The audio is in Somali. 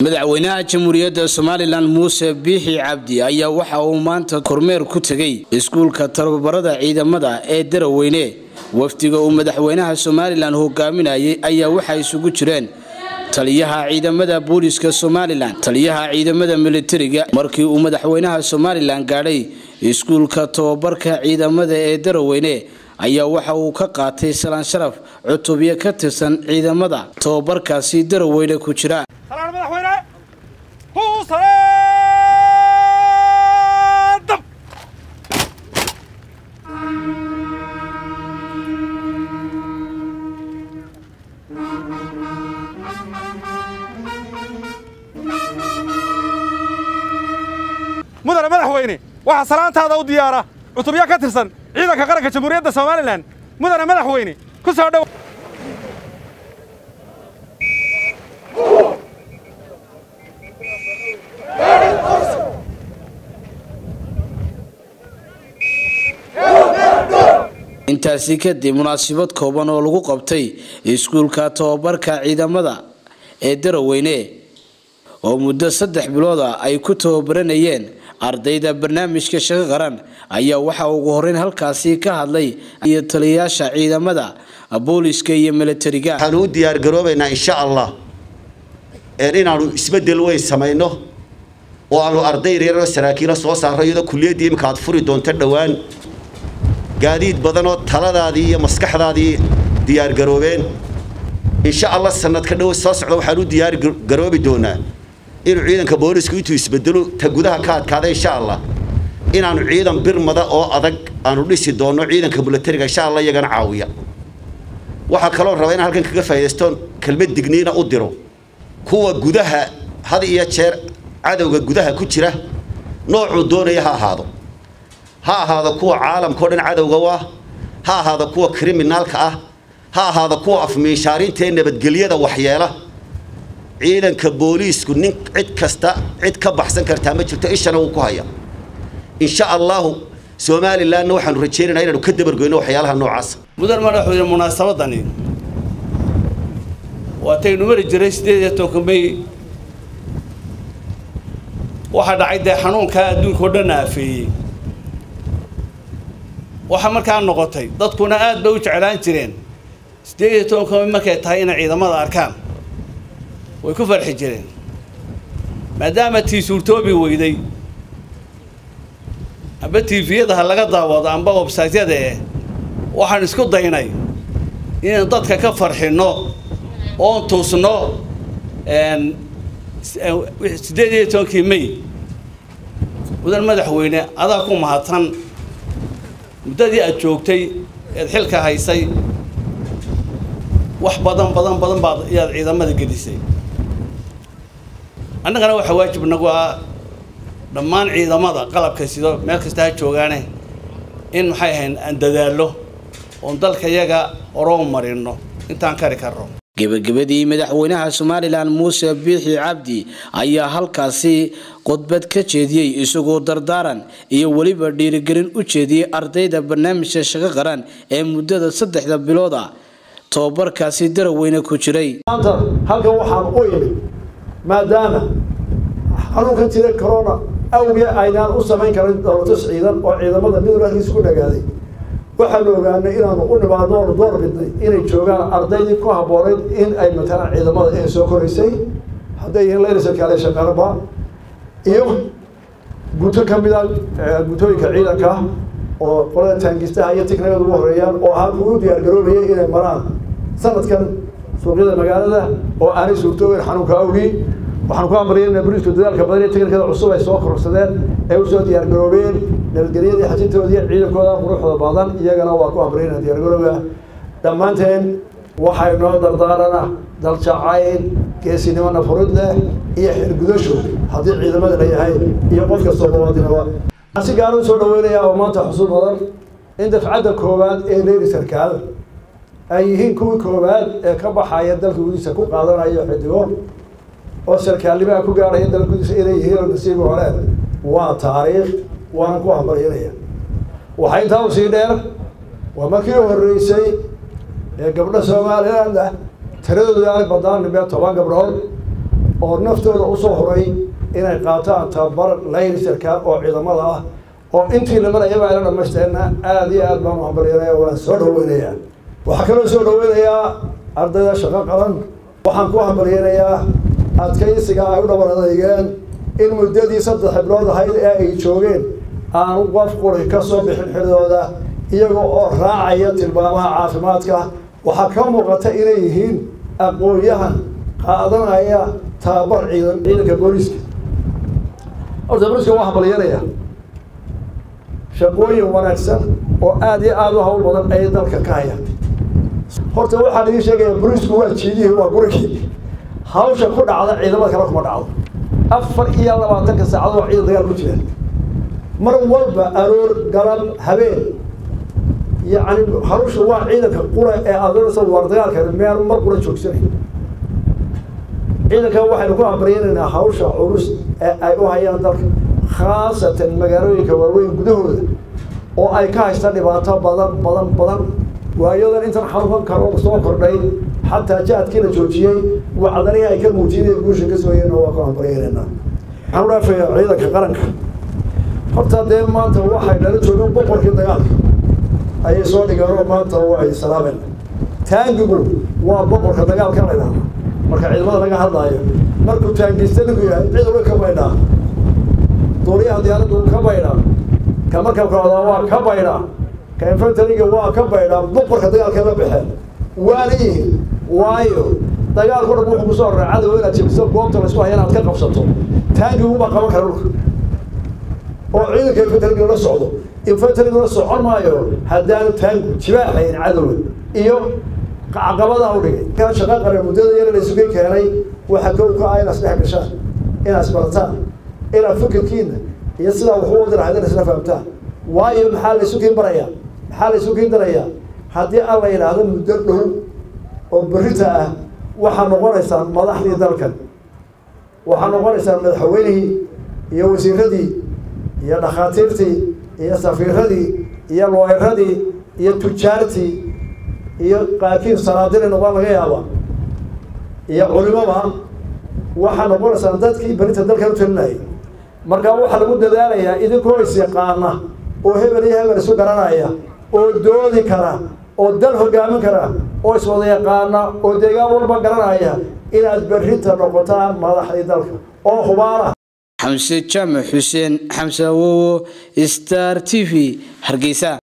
madaxweynaha jamhuuriyadda somalilan muuse biixi cabdi ayaa waxa uu maanta kormeer ku tegey iskuulka tababarada ciidamada ee daraweyne wafdiga uu madaxweynaha somalilan hogaaminayay ayaa waxaa isugu jireen taliyaha ciidamada booliska somalilan taliyaha ciidamada militariga markii uu madaxweynaha somalilan gaadhay iskuulka tababarka ciidamada ee daraweyne ayaa waxa uu ka qaatay salaan sharaf cutubyo ka tirsan ciidamada tababarkaasi daraweyne ku jira salaan madaxweyne huu salaadab mudane madaxweyne waxaa salaantaada u diyaara cutubyo ka tirsan ciidanka qaranka jamhuuriyadda somalilan mudane madaxweyne ku soo dhow intaasi kadib munaasabad kooban oo lagu qabtay iskuulka tababarka ciidamada ee daraweyne oo muddo saddex bilooda ay ku tababaranayeen ardayda barnaamijka shaqo qaran ayaa waxaa ugu horeyn halkaasi ka hadlay iyo taliyayaasha ciidamada booliska iyo militariga waxaanu u diyaargaroobaynaa insha allah inaanu isbedel weyn samayno oo aanu arday yaryaroo saraakiilo soo saarro iyadoo kuliyaddii imika aad furi doonto dhowaan gaadiid badanoo taladaadii iyo maskaxdaadii diyaargaroobeen insha allah sanadka dhow soo socda waxaan u diyaargaroobi doonaa inuu ciidanka boolisku intuu isbedelo ta gudaha ka adkaada insha allah inaanu ciidan birmada oo adag aanu dhisi doonno ciidanka milatariga insha allah iyagana caawiya waxaa kaloo raba inaan halkan kaga faa'iidaysto kelmad digniina u diro kuwa gudaha had iyo jeer cadowga gudaha ku jira noocuu doonaya ha ahaado ha ahaado kuwa caalamkao dhan cadowga u ah ha ahaado kuwa kriminaalka ah ha ahaado kuwa afmiishaarinta ee nabadgelyada waxyeela ciidanka booliisku nin cid kasta cid ka baxsan kartaa ma jirto ishana wuu ku haya insha allahu somalilanna waxaanu rajaynaynaa inaanu ka dabargoyno waxyaalaha noocaasa mudan madaxweyne munaasabadani waataynu mari jiray sideed iyo tobanka may waxaa dhacay dee xanuunkaa adduunka oo dhan aafeeyey waxaa markaa noqotay dadkuna aad bay u jeclaan jireen siddeed iyo tobanka may markay tahay inay ciidamada arkaan way ku farxi jireen maadaama tii suurtoobi weyday amba tifiyada ha laga daawado amba websaytyada eh waxaan isku daynay inaan dadka ka farxinno oon tuusno siddeed iyo tobankii may mudan madaxweyne adaa ku mahadsan muddadii aad joogtay eed xilka haysay wax badan badan badan baad ayaad ciidamada gelisay annagana waxaa waajib nagu ah dhammaan ciidamada qalabka sido meel kasta ha joogaane in maxay ahayn aan dadaallo oon dalka yaga oroo marino intaan kari karno gebagabadii madaxweynaha somalilan muuse biixi cabdi ayaa halkaasi khudbad ka jeediyey isagoo dardaaran iyo weliba dhiirigelin u jeediyey ardayda barnaamijka shaqo qaran ee muddada saddexda bilooda tababarkaasi daraweyne ku jiray maanta halkan waxaan u imid maadaama xanuunkan jira corona awgee aynaan u samayn karin dowlatus ciidan oo ciidamada mid walaalkiis ku dhagaaday waxaanu ogaanay inaanu u nimaadno oonu door bidnay inay joogaan ardaydii ku habboonayd in ay matalaan ciidamada ee soo koraysay hadday yihiin laynasalkaale shaqaraba iyo guto ka mida gutooyinka ciidanka oo qolada taangistaha iyo tignagada ugu horeeyaan oo ahaa kugu diyaargaroobayay inay maraan sanadkan suuqyada magaalada oo aanay suurtoogeyn xanuunka awgii waxaan ku amriyay boliisku dadaalka badan iyo tiknikada cusub ay soo kororsadeen ee usoo diyaargaroobeen nabadgelyadii xajintoodii ciidankooda quruxda badan iyagana waa ku amriyna diyaargarooga dhammaanteen waxay noo dardaarana daljacayl geesinimona furid leh iyo xirgudasho haddii ciidamada la yahay iyo qof kastoo muwaadinaba si gaara usoo dhaweynaya oo maanta xusuud badan in dafcadda koowaad ee leyli sarkaal ay yihiin kuwii koowaad ee ka baxaya dalka gudihiisa ku qaadanayo xidigo oo sarkaalnimaha ku gaarhaya dalka gudihiisa inay yihiin oo nasiibi hore waa taariikh waan ku hambalyanaya waxaa intaa usii dheer waa markii u horreysay ee gabdho somaliland ah tiradoodu aanay badnaan nimee toban gabdhood oo naftooda usoo horay inay qaataan tababar laylisarka oo ciidamada ah oo intii la marayaba ayla dhamaysteena aada iyo aad baan u hambalyanaya waan soo dhaweynayaa waxaa kaloo soo dhaweynayaa ardayda shaqo qaban waxaan ku hambalyanayaa adkaysiga ay u dhabar adeygeen in muddadii saddex xiblood ahayd ee ay joogeen aanu qof quri ka soo bixin xidooda iyaga oo raacaya tilmaamaha caafimaadka waxaa ka muuqata inay yihiin aqoon-yahan qaadanaya tababar ciidan ciidanka booliiska horta booliiska waa hambalyanaya shaqooyin wanaagsan oo aada iyo aada u hawl badan ayay dalka ka hayaan horta waxaan idiin sheegaya booliisku waa jiidihii waa gurigii hawsha ku dhacda ciidamada kale kuma dhacdo afar iyo labaatanka saacado waa ciidan dagaal ku jira mar walba aroor galab habeen yacni hawsha waa ciidanka qura ee adoonaysa war dagaalka meel mar qura joogsanay ciidanka waxaynu ku hambaryanaynaa hawsha culus ee ay u hayaan dalka khaasatan magaalooyinka waaweyn gudahooda oo ay ka haystaan dhibaato badan badan badan waayadan intan xanuunkan karo soo kordhay xataa jaadkii la joojiyey wacdanihii ay ka muujiyeen ee guusha ka sooyeen waa ku hambaryanaynaa waxaan u dhaafaya ciidanka qaranka horta dee maanta waxay nala joogeen boqorkii dagaalka ayay soo dhigeen oo maanta way salaameen taangigu waa boqorka dagaalka la idhaahda marka ciidamada laga hadlaayo markuu taangista ninku yahay cid uga ka baydhaa duuliyaha diyaaraddu ka baydhaa ka markabka wadaa waa ka baydhaa ka infantariga waa ka baydhaa boqorka dagaalka la baxeen waana yihin waayo dagaalku dhan wuxuu kusoo horaa cadow inaad jebiso goobta laysku haya inaad ka qabsato taangiguma qaban kara dhulka oo ciidanka infantariga la socdo infantariga la socon maayo haddaanu taangu jibaaxayn cadowga iyo caqabadaha u dhigay kaa shaqa qare muddada yar la isugu keenay waxa kow ka ah inaad isdhex gashaan inaad isbarataan inaad fikirkiina iyo sidaa wax u wadi lahayd in isla fahamtaan waayo maxaa la isu kiin barayaa maxaa la isu kiin darayaa haddii aan la yidhaahdo muddo dhow oo berita ah waxaa noqonaysaan madaxdii dalkan waxaa noqonaysaan madaxweynihii iyo wasiiradii iyo dhakhaatiirtii iyo safiiradii iyo looyradii iyo tujaartii iyo qaarkiin sanaadiri noqon laga yaaba iyo culimada waxaa noqonaysaan dadkii berinta dalkan u talinayay markaa waxaa lagu dadaalayaa idinkoo is yaqaana oo hebel iyo hebel isu garanaya oo doodi kara oo dal hogaamin kara oo iswada yaqaana oo deegaan walba garanaya inaad berrinta noqotaan madaxdii dalka oo hubaala xamse jaamac xuseen xamse awowo star t v hargeysa